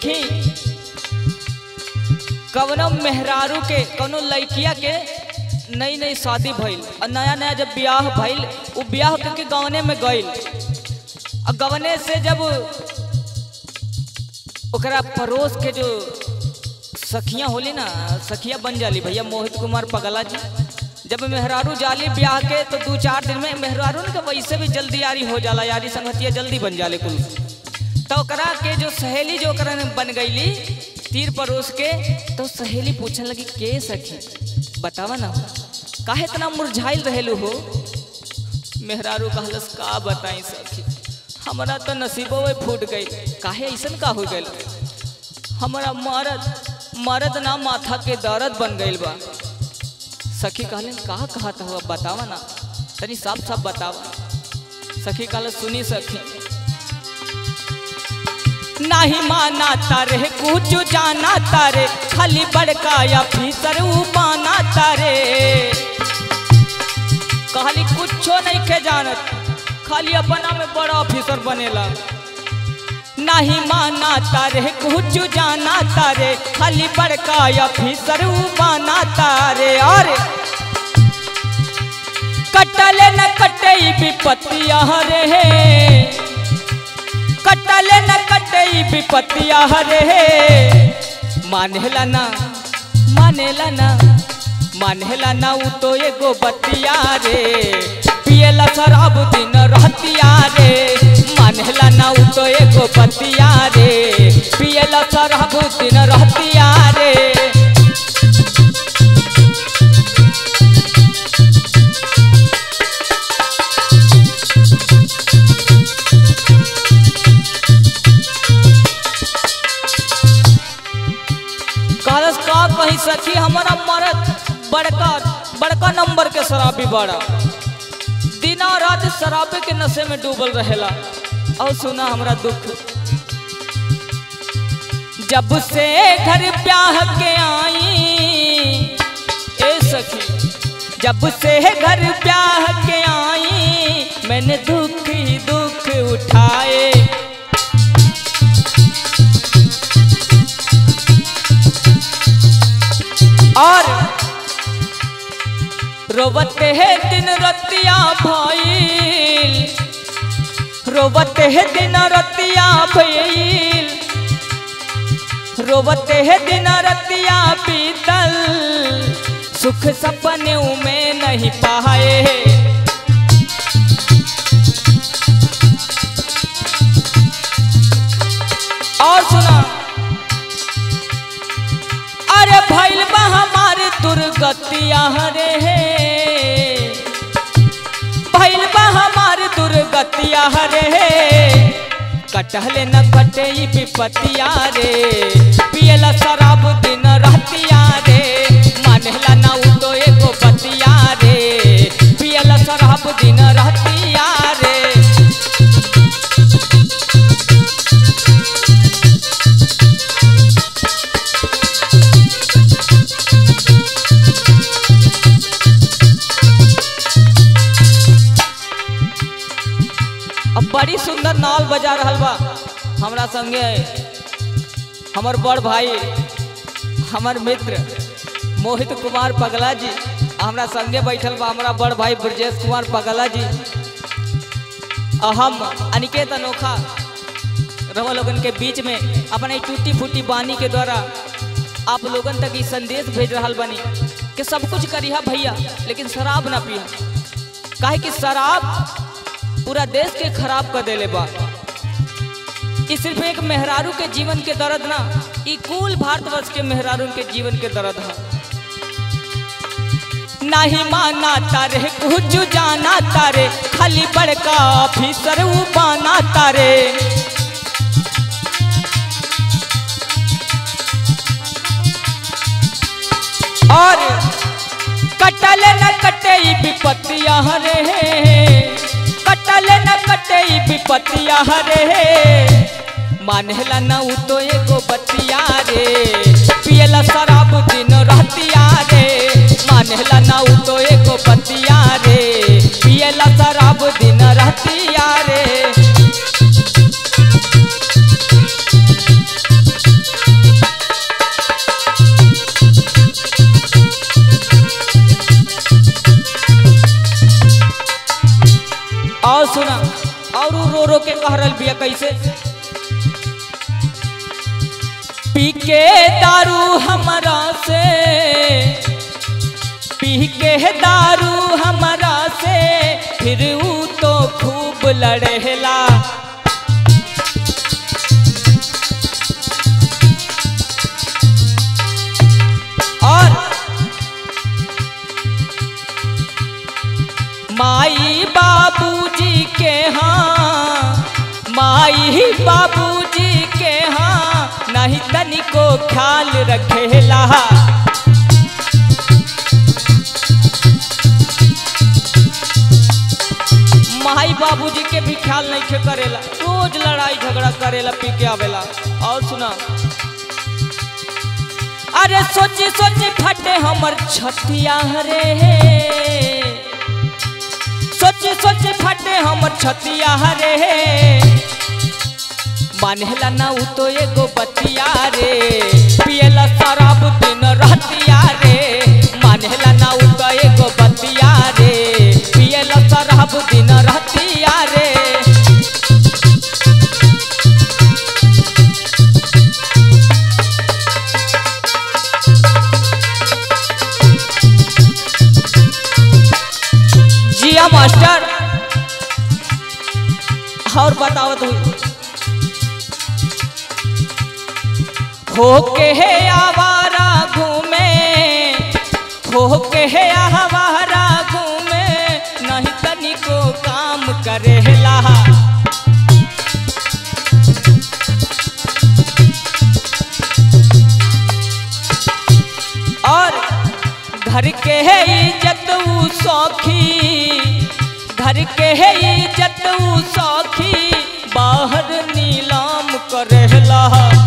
देखी कवनो मेहरारू के कवनो लड़किया के नई नई शादी भइल और नया नया जब ब्याह भइल वो ब्याह करके गवने में गइल और गवने से जब ओकरा पड़ोस के जो सखियां होली ना सखिया बन जाली भैया मोहित कुमार पगला जी जब मेहरारू जाली ब्याह के तो दो चार दिन में मेहरारू ने वैसे भी जल्दी यारी हो जाला यारी संगतिया जल्दी बन जाले कुल तो ओकरा के जो सहेली जो ओकरा ने बन गईली तीर परोस के तो सहेली पूछने लगी के सखी बतावा ना काहे इतना मुरझाइल रहेलू हो मेहरारू कहलस का बताई सखी हमारा तो नसीबो में फूट गई काहे ऐसन का हो गई हमारा मरद मरद ना माथा के दर्द बन गईल बा सखी कहले कहा कहा था हुआ बतावा ना तनी साफ साफ बतावा सखी कहले सुनी सखी नाही माना तारे कुछ जाना तारे खाली बड़का या फीसर उबाना तारे कहली कुछो नहीं के जानत खाली अपना में बड़ा ऑफिसर बनेला नहीं माना तारे कुछ जाना तारे खाली बड़का या फीसर उबाना तारे और कटले न कटे विपत्तिया रे कटले न कटे विपत्तिया रे मानेला ना मानेला ना मानेला ना उ तो एगो बतिया रे पियला शराब दिन रहतिया रे मानेला ना उ तो एगो बतिया रे पियला शराब दिन रहतिया रे कहलस का कहीं सखी हमारा मरद बड़का बड़का नंबर के शराबी बड़ा दिना रात शराबे के नशे में डूबल रहेला और सुना हमरा दुख जब से घर ब्याह के आई ए सखी जब से घर ब्याह के आई मैंने दुख ही दुख उठाए और रोवते है दिन रतिया भइल रोवते है दिन रतिया भइल रोवते है दिन रतिया बीतल सुख सपने में नहीं पाए और सुना अरे भैल बा हमारे दुर्गतिया रे भैल बा हमारे दुर्गतिया रे कटहले न कटे ई विपतिया रे पियला शराब दिन रहतिया रे मानेला ना उ तो एगो बतिया रे पियला शराब दिन रहतिया रे अब बड़ी सुंदर नाल बजा रहल बा हमरा संगे हमर बड़ भाई हमर मित्र मोहित कुमार पगला जी हमरा संगे बैठल बा हमरा बड़ भाई ब्रजेश कुमार पगला जी आ हम अनिकेत अनोखा रवा लोगन के बीच में अपने टूटी फूटी बानी के द्वारा आप लोगन तक ई संदेश भेज रहल बनी कि सब कुछ करिहा भैया लेकिन शराब ना पिया काहे कि शराब पूरा देश के खराब कर देले बा ई सिर्फ एक मेहरारू के जीवन के दर्द ना ई कुल भारतवर्ष के मेहरारू के जीवन के दर्द है नहीं माना तारे कुछ जाना तारे खाली बड़का ऑफिसर उ बाना तारे और कटल न कटे ई विपत्तिया रे कटल न कटे ई विपत्तिया रे मानेला ना उ तो एगो बतिया रे पियला शराब दिन रहतिया रे मानेला ना उ तो एगो बतिया रे पियला शराब दिन रहतिया रे और उ रो रो के कह रहल बिया कैसे पी के दारू हमरा से पी के दारू हमरा से फिर ऊ तो खूब लड़ेला और माई बाबूजी के हाँ माई बाबूजी के हाँ नहीं तनिको ख्याल रखेला माई बाबूजी के भी ख्याल नहीं खे करेला रोज लड़ाई झगड़ा करेला पी के आवेला और सुना अरे सोची सोची फटे हमर छतिया रे सोची सोची फटे हमर छतिया रे मानेला ना उ तो एगो बतिया रे पियला शराब दिन रहतिया रे मानेला ना उ तो एगो बतिया रे पियला शराब दिन रहतिया रे जिया मास्टर और बताओ तू हो के है आवारा घूमे हो के है आवारा घूमे नहीं तनिको काम करेला और घर के है इज्जत ऊ सौखी घर के है इज्जत ऊ सौखी बाहर नीलाम करेला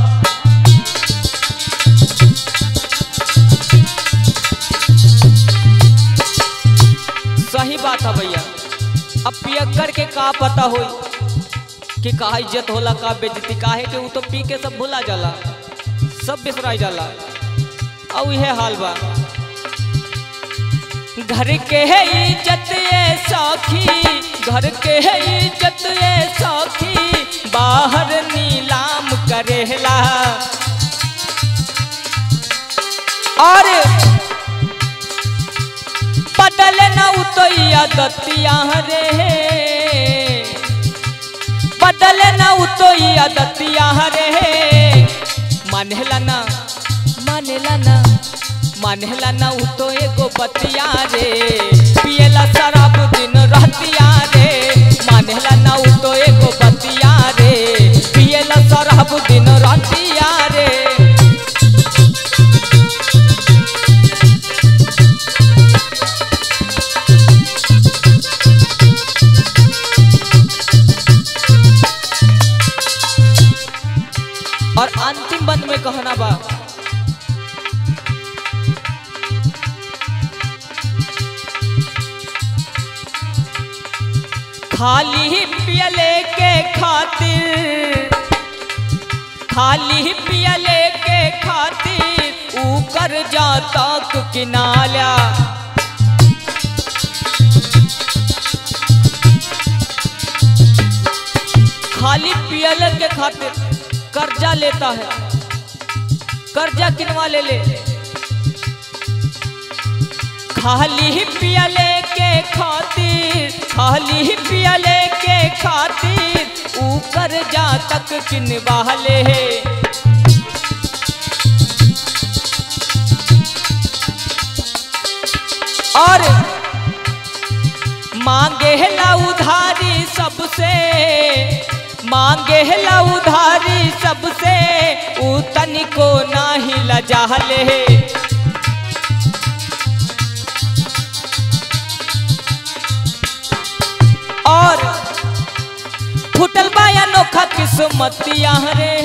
सही बात है भैया अब पियक्कर के का पता होई कि का इज्जत होला का बेइज्जती काहे के ऊ तो पी के सब भुला जाला सब बिसराई जाला और यह हाल बा घर के है इज्जत ये सौखी घर के है इज्जत ये सौखी बाहर नीलाम करेला और बदल न उतैया दतिया रे बदल न उतैया दतिया रे मानेला ना मानेला ना मानेला ना उ तो एगो बतिया रे पियला शराब दिन रहतिया रे मानेला ना उ तो एगो बतिया रे पियला शराब दिन रहतिया रे और अंतिम बंद में कहना बा खाली ही पियले के खातिर खाली पियले के खातिर ऊ कर जाता किनाला खाली पियले के खातिर कर्जा लेता है कर्जा किनवा ले ले खाली ही पियले के खातिर खाली ही पियले के खातिर ऊ कर्जा तक किनवा ले और मांगे ला उधारी सबसे मांगे ला उधारी सबसे ऊ तनिको नाही लजाले और फुटल बाया नोखा किस्मतिया रे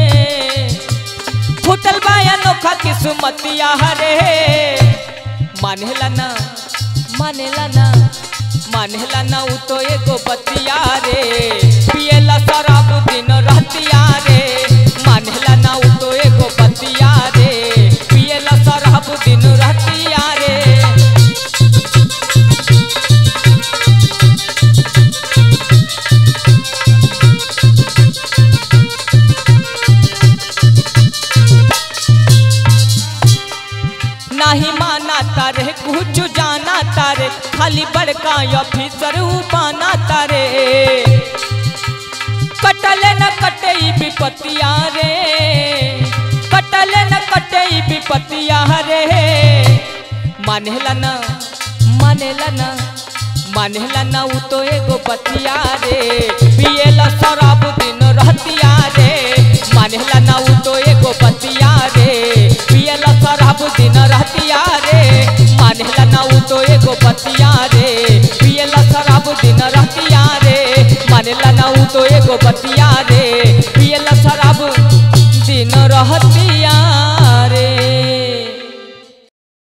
फुटल बाया नोखा किस्मतिया रे मानेला ना मानेला ना मानेला ना उ तो एगो बतिया रे पियला शराब दिन रहतिया रे मानेला ना उ तो एगो बतिया रे पियला शराब दिन रहतिया रे खाली बड़का ऑफिसर ऊ बाना तारे कटले न कटे ई विपतिया रे कटले न कटे ई विपतिया रे मानेला न मानेला न मानेला न ऊ तो एगो बतिया रे पिएला शराब दिन रहतिया रे मानेला न ऊ तो एगो बतिया रे पिएला शराब दिन रहतिया रे मानेला न ऊ तो एगो बतिया रे पिएला शराब दिन रहतिया रे मानेला न ऊ तो एगो बतिया रे